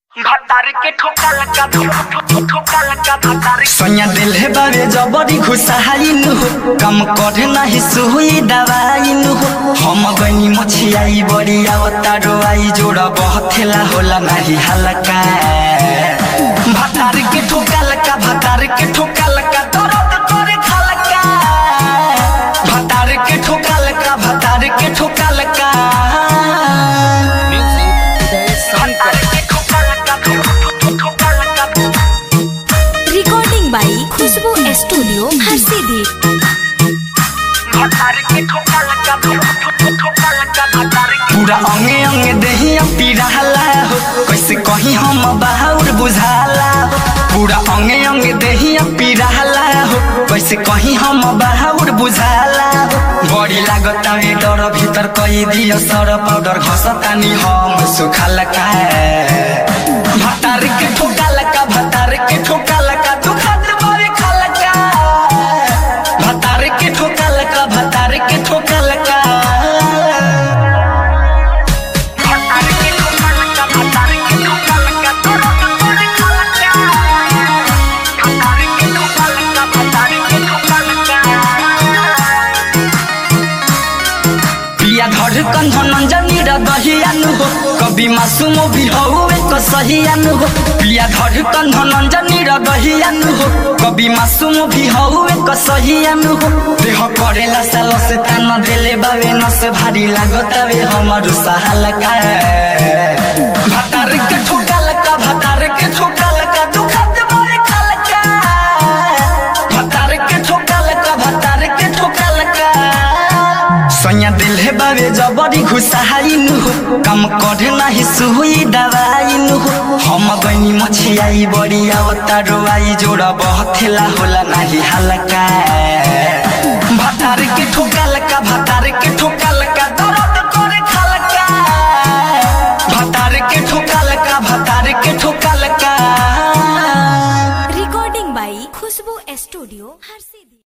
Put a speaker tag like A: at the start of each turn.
A: भतार के ठोका लगा ठोका लगा भतार
B: सैया दिल है बाबे जबरी खुशहाइन हो कम करे नाही सुई दवाइन हो हम गनी मछियाई बड़ी आवता रोआई जोड़ा बहथेला होला नाही हलका भतार के ठोका लगा भतार के ठोका लगा दर्द करे खलका भतार के ठोका लगा भतार के ठोका लगा
A: भतार के ठोका लगा ठोका लगा
C: recording by Khushboo studio Harsiddhi
A: भतार के ठोका लगा ठोका लगा भतार के
B: पूरा अंगे अंगे देहिया पिराला हो कैसे कहीं हम बाहुर बुझाला हो पूरा अंगे अंगे देहिया पिराला हो कैसे कहीं हम बाहुर बुझाला हो बड़ी लागता है डर भीतर कई दियो सर पाउडर घसतानी हम सुखाला का भतार के ठोका लका भतार के ठोका लका दुखत बारे खाला का भतार के ठोका लका भतार के ठोका लका
A: भतार के ठोका लगा भतार के ठोका लगा दर्द करे खलका भतार के ठोका लगा भतार के ठोका लगा
B: पिया धर कंधन जनी र दहियानु हो कवि मासुम भी हो एक सहियानु हो पिया धर कंधन जनी र दहियानु हो कवि मासुम भी हो एक सहियानु हो देह करेला साल से तान देले बावे न से भारी लागतावे हमर सहालका भतार के ठोका लका भतार के ठोका लका दुखत बारे खलका भतार के ठोका लका भतार के ठोका लका सैया दिल है बाबे जबरी घुसाइन हो कम करे नाही सुई दवाइन हो हम गनी मछियाई बड़ी आवता रोआई जोड़ा बहथेला होला नाही हलका भतार के ठोका लका भतार के ठोका लका दर्द करे खलका भतार के ठोका लका भतार के ठोका लका
C: recording by Khushboo studio Harsiddhi